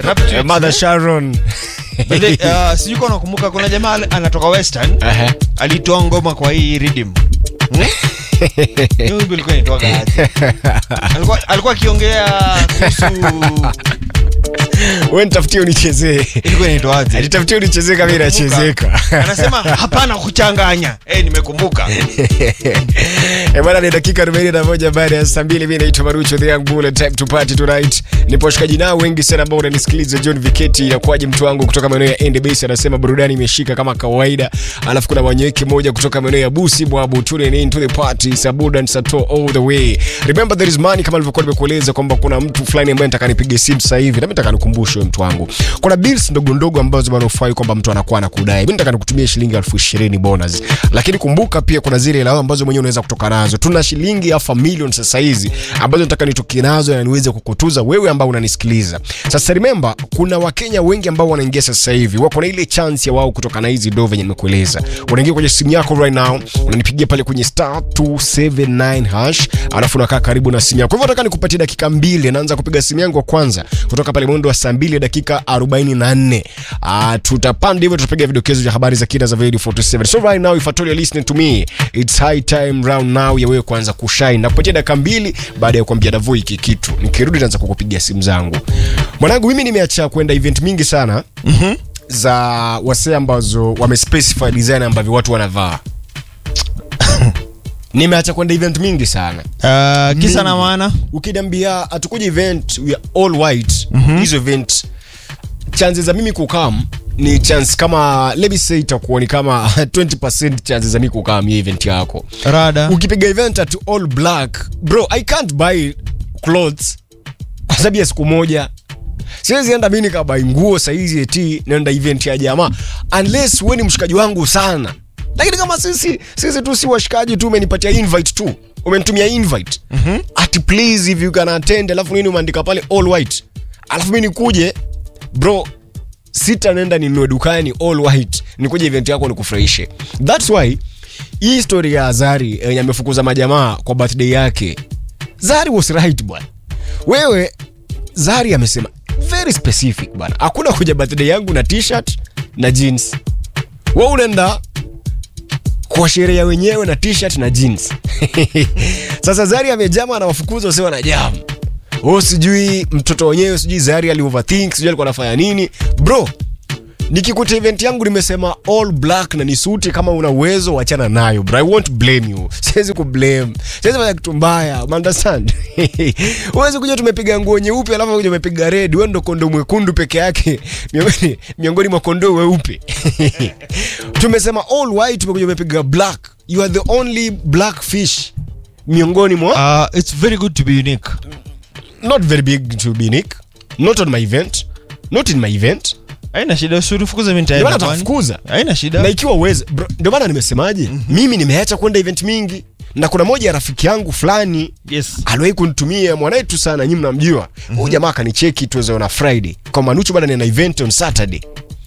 Rapture. Eh, Mother Sharon. But then, uh, sijui kama unakumbuka kuna jamaa ali- anatoka western Aha. alitoa ngoma kwa hii rhythm Hmm? Hiyo wimbo ilikuwa inaitwaga aje? alikuwa alikuwa akiongelea kuhusu Wewe nitafutie unichezee. ilikuwa inaitwa aje Nitafutie unichezee kama inachezeka. anasema hapana kuchanganya eh nimekumbuka Eh, bwana ni dakika 41 baada ya saa mbili. Mimi naitwa Marucho the Young Bull and time to party tonight. Nipo washikaji nao wengi sana ambao unanisikiliza. John Viketi inakuwaje mtu wangu kutoka maeneo ya End Base anasema burudani imeshika kama kawaida. Alafu kuna wanyeki moja kutoka maeneo ya Busi Bwabu tune in to the party Sabuda and Sato all the way. Remember there is money kama nilivyokuwa nimekueleza kwamba kuna mtu fulani ambaye nataka nipige simu sasa hivi. Na mimi nataka nikukumbushe wewe mtu wangu. Kuna bills ndogo ndogo ambazo bado ufai kwamba mtu anakuwa anakudai. Mimi nataka nikutumie shilingi elfu ishirini bonus. Lakini kumbuka pia kuna zile hela ambazo mwenyewe unaweza kutoka nazo. Tuna shilingi elfu milioni sasa hizi ambazo nataka nitoke nazo na niweze kukutuza wewe ambao unanisikiliza. Sasa remember kuna Wakenya wengi ambao wanaingia sasa hivi. Wako na ile chance ya wao kutoka na hizi do venye nimekueleza. Unaingia kwenye simu yako right now, unanipigia pale kwenye star 279 hash, alafu unakaa karibu na simu yako. Kwa hivyo nataka nikupatie dakika mbili, naanza kupiga simu yangu wa kwanza kutoka pale mwendo wa saa 2 dakika 44. Ah, tutapanda hivyo tutapiga vidokezo vya habari za kina za Radio 47. So right now if at all you're listening to me, it's high time round now ya wewe kuanza kushine. Na kupatia dakika mbili baada ya kuambia Davo hiki kitu. Nikirudi naanza kukupigia simu zangu. Mwanangu mimi nimeacha kwenda event mingi sana. Mhm. za wasee ambazo wamespecify design ambavyo watu wanavaa nimeacha kwenda event mingi sana uh, kisa na maana ukiniambia hatukuja event we are all white mm-hmm. hizo event chances za mimi kukam ni chance kama let me say itakuwa ni kama 20% chances za mimi kukam hiyo event yako rada ukipiga event at all black bro i can't buy clothes kwa sababu ya siku moja siwezi enda mi nikabai nguo saizi eti naenda event ya jamaa unless we ni mshikaji wangu sana lakini kama sisi sisi tu si washikaji tu umenipatia invite tu umenitumia invite mm-hmm. ati please if you can attend alafu nini umeandika pale all white alafu mi nikuje bro sita nenda ninunue dukani all white nikuje event yako nikufurahishe thats why hii story ya zari yenye amefukuza majamaa kwa birthday yake zari was right bwana wewe zari amesema very specific bwana hakuna kuja birthday yangu na t-shirt na jeans we unaenda kwa sherehe ya wenyewe na t-shirt na jeans sasa zari amejama anawafukuza wase wanajama o sijui mtoto wenyewe sijui zari ali overthink sijui alikuwa anafanya nini bro nikikuta event yangu nimesema all black na ni suti kama una uwezo wachana nayo bro i won't blame you siwezi kublame siwezi fanya kitu mbaya understand uwezi kuja tumepiga nguo nyeupe alafu kuja umepiga red wewe ndo kondo mwekundu peke yake miongoni miongoni mwa kondoo weupe tumesema all white tumekuja umepiga black you are the only black fish miongoni mwa uh, it's very good to be unique not very big to be unique not on my event not in my event haina shida usinifukuze mimi Ndio nitaenda maana kwani. atafukuza haina shida na ikiwa uweze bro, ndio maana nimesemaje mm-hmm. mimi nimeacha kwenda event mingi na kuna moja ya rafiki yangu fulani yes aliwahi kunitumia mwanetu sana nyi mnamjua huyu mm-hmm. jamaa akanicheki tuwezeona friday kwa manuchu bana nina event on saturday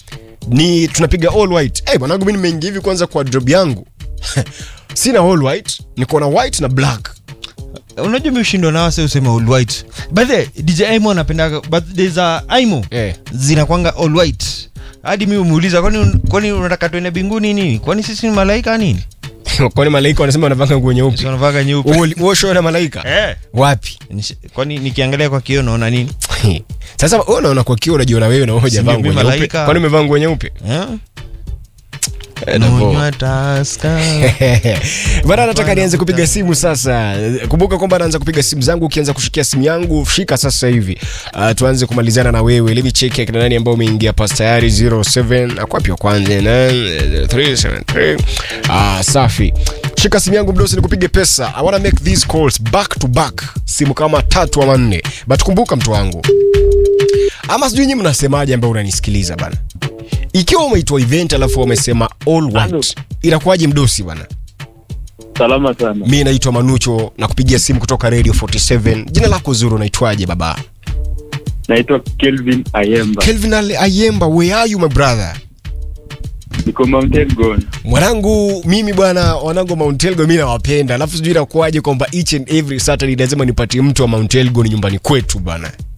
ni tunapiga all white hey, bwanangu mi nimeingia hivi kwanza kwa drop yangu sina all white niko na white na black unajua mi ushindwa na wase usema all white but the dj aimo anapendaga birthday za aimo Eh. zinakwanga all white hadi mi umuuliza kwani kwani unataka tuende binguni nini kwani sisi ni malaika nini kwani malaika wanasema wanavanga nguo Si nyeupe wanavaga nyeupe uosho na malaika Eh. wapi Nish- kwani nikiangalia kwa kioo naona nini sasa wewe unaona kwa kio unajiona wewe na wewe hujavaa Sijui nguo mimi nyeupe malaika. kwani umevaa nguo nyeupe Eh? Eh, Davo. Kunywa Tusker. bana nataka nianze kupiga simu sasa kumbuka kwamba naanza kupiga simu zangu ukianza kushikia simu yangu shika sasa hivi uh, tuanze kumalizana na wewe let me check akina nani ambao umeingia pas tayari 07 akwapi wa kwanza 373 ah safi shika simu yangu mdosi nikupige pesa i wanna make these calls back to back simu kama tatu ama nne but kumbuka mtu wangu ama sijui nyinyi mnasemaje ambao unanisikiliza bana ikiwa umeitwa event alafu wamesema all Halo. white inakuwaje mdosi bana Salama sana. mi naitwa manucho na kupigia simu kutoka radio 47 jina lako zuri unaitwaje baba Naitwa Kelvin Ayemba. kelvin Ale- ayemba where are you my brother Niko Mount Elgon. mwanangu mimi bwana wanangu wa mount elgon mi nawapenda alafu sijui inakuwaje kwamba each and every saturday lazima nipatie mtu wa mount elgon nyumbani kwetu bwana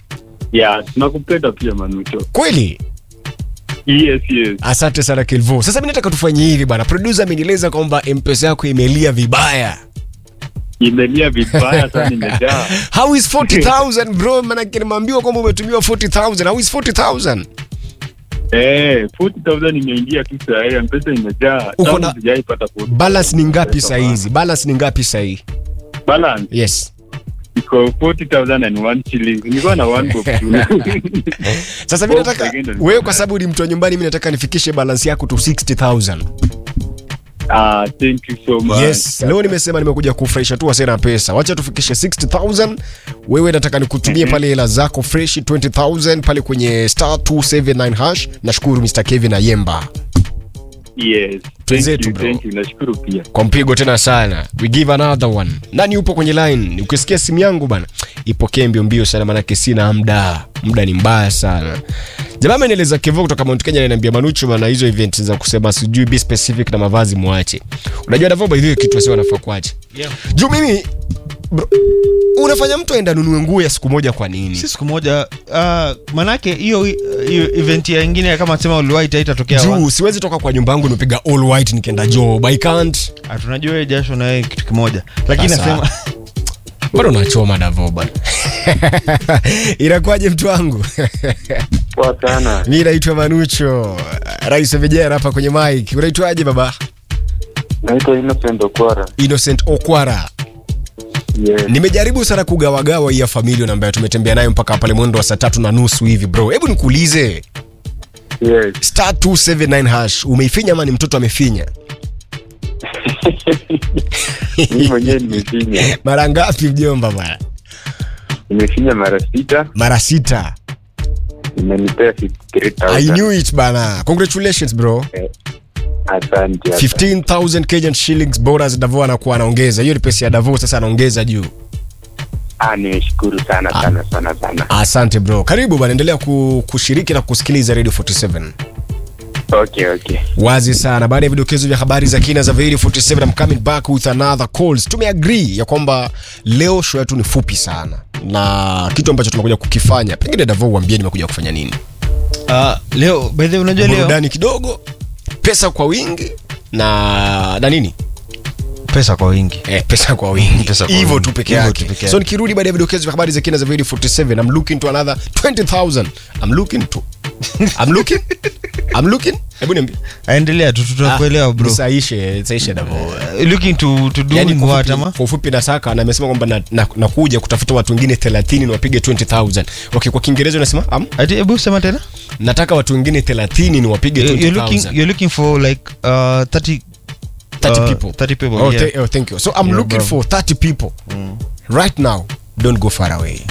ya tunakupenda pia manucho kweli yes yes asante sana kilvo sasa mi nataka tufanye hivi bwana producer amenieleza kwamba mpesa yako imelia vibaya imelia vibaya sana imejaa how is 40000 bro manake nimeambiwa kwamba umetumiwa 40000 how is 40000 eh 40000 imeingia tu saa hii mpesa imejaa Uko Tangu na- sijaipata 40,000 balance ni ngapi pesa sahizi balance ni ngapi sahii balance yes iko 40000 and one shilling nilikuwa na one bob tu sasa mi Oh, nataka pengine ni- wewe kwa sababu ni mtu wa nyumbani mi nataka nifikishe balance yako to 60000 ah thank you so much yes leo nimesema nimekuja kufresha tu wasena pesa wacha tufikishe 60000 wewe nataka nikutumie pale hela zako fresh 20000 pale kwenye star 279 hash nashukuru mr kevin ayemba yes thank Twenzetu, you bro. thank you nashukuru pia kwa mpigo tena sana we give another one nani upo kwenye line ukisikia simu yangu bana ipokee mbio mbio sana manake sina mda muda ni mbaya sana jamaa amenieleza kevo kutoka mount kenya ananiambia manucho bana hizo event za kusema sijui be specific na mavazi mwache unajua davo by the way kitu wasio wanafaa kuache Yeah. juu mimi bro, unafanya mtu aenda nunue nguo ya siku moja kwa nini si siku moja uh, manake hiyo hiyo event ya ingine kama sema uliwaita haitatokea wa- juu siwezi toka kwa nyumba yangu nimepiga all white nikienda job i can't Ah, tunajua wewe jasho na wewe kitu kimoja lakini Sasa. nasema bado nachoma davo bana inakuwaje mtu wangu poa sana mi naitwa manucho rais wa vijana hapa kwenye mike unaitwaje baba naitwa Innocent Okwara innocent okwara yes nimejaribu sana kugawagawa hii ya familia ambayo tumetembea nayo mpaka pale mwendo wa saa tatu na nusu hivi bro hebu nikuulize yes star 279 hash umeifinya ama ni mtoto amefinya mimi mwenyewe nimefinya mara ngapi mjomba bwana nimefinya mara sita mara sita imenipea i 53000 knew it bana congratulations bro asante asante. 15000 kenyan shillings bonus davo anakuwa anaongeza hiyo ni pesa ya davo sasa anaongeza juu ah nimeshukuru sana sana sana sana asante bro karibu bana endelea ku, kushiriki na kusikiliza radio 47 okay okay wazi sana baada ya vidokezo vya habari za kina za Video 47 I'm coming back with another calls tumeagree ya kwamba leo show yetu ni fupi sana na kitu ambacho tumekuja kukifanya pengine davo uambie nimekuja kufanya nini uh, leo by the way unajua leo burudani kidogo pesa kwa wingi na na nini pesa kwa wingi eh, pesa kwa wingi Pesa kwa hivyo wingi. tu peke Hivyo yake tu peke so yake. nikirudi baada ya vidokezo vya habari za kina za Video 47 I'm looking to another 20000 I'm looking to I'm looking I'm looking hebu niambie aendelea tu tutakuelewa bro saishe saishe davo Uh, looking to, to do yani in kwa what ufupi- ama kwa ufupi nataka na amesema kwamba nakuja na, na nakuja kutafuta watu wengine 30 ni wapige 20000 okay kwa kiingereza unasema am ati hebu sema tena nataka watu wengine 30 ni wapige You- you're looking 20000 you're looking for like uh 30 30 uh, people 30 people oh, yeah. th- oh, thank you so i'm Yeah, looking bro. for 30 people right now don't go far away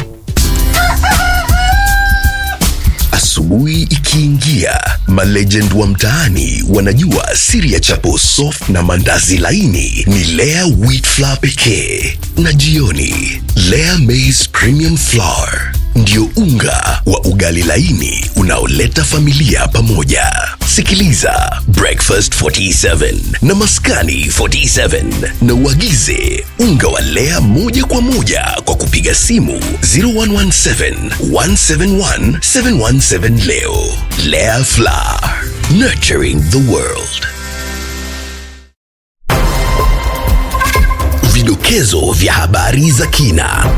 Asubuhi ikiingia, malegend wa mtaani wanajua siri ya chapo soft na mandazi laini ni Lea wheat flour pekee, na jioni Lea maize premium flour ndio unga wa ugali laini unaoleta familia pamoja. Sikiliza Breakfast 47 na Maskani 47 na uagize unga wa Lea moja kwa moja kwa kupiga simu 0117 171 717 leo. Lea Flour, nurturing the world. Vidokezo vya habari za kina.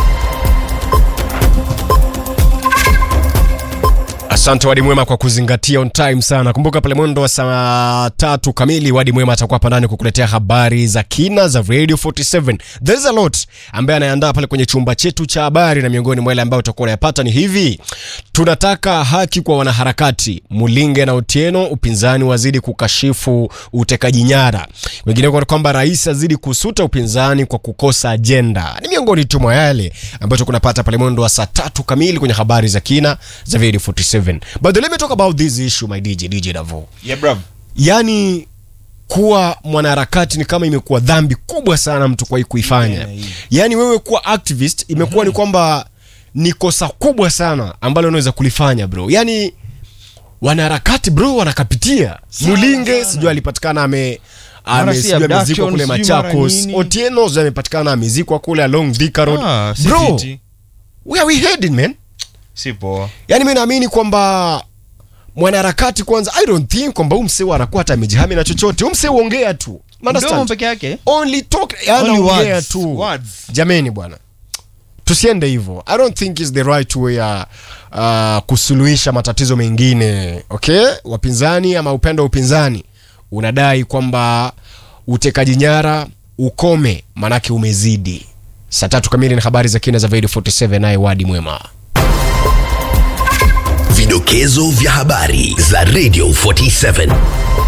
asante wadi mwema kwa kuzingatia on time sana kumbuka pale mwendo wa saa tatu kamili wadi mwema atakuwa hapa ndani kukuletea habari za kina za radio 47 there's a lot ambaye anayeandaa pale kwenye chumba chetu cha habari na miongoni mwa yale ambayo utakuwa unayapata ni hivi tunataka haki kwa wanaharakati mulinge na otieno upinzani wazidi kukashifu utekaji nyara wengineko ni kwamba rais azidi kusuta upinzani kwa kukosa ajenda ni miongoni tu mwa yale ambayo tukunapata pale mwendo wa saa tatu kamili kwenye habari za kina za radio 47 but let me talk about this issue my dj dj davo yeah bro yani kuwa mwanaharakati ni kama imekuwa dhambi kubwa sana mtu kuwahi kuifanya Yeah, yeah. yaani wewe kuwa activist imekuwa ni kwamba ni kosa kubwa sana ambalo unaweza kulifanya bro yaani wanaharakati bro wanakapitia mulinge sijui alipatikana ame Mara ame- si sijui amezikwa abduction, kule sijui mara machakos nini. otieno sijui amepatikana amezikwa kule along Thika road ah, si bro fiti. where are we heading man si poa yaani mi naamini kwamba mwanaharakati kwanza i don't think kwamba huu msee anakuwa hata amejihami na chochote huu msee uongea tu Understand? mdomo peke yake only talk Only anaongea words. tu Words. jameni bwana tusiende hivyo i don't think is the right way ya uh, kusuluhisha matatizo mengine okay wapinzani ama upendo wa upinzani unadai kwamba utekaji nyara ukome manake umezidi saa tatu kamili na habari za kina za video 47 naye wadi mwema Vidokezo vya habari za Radio 47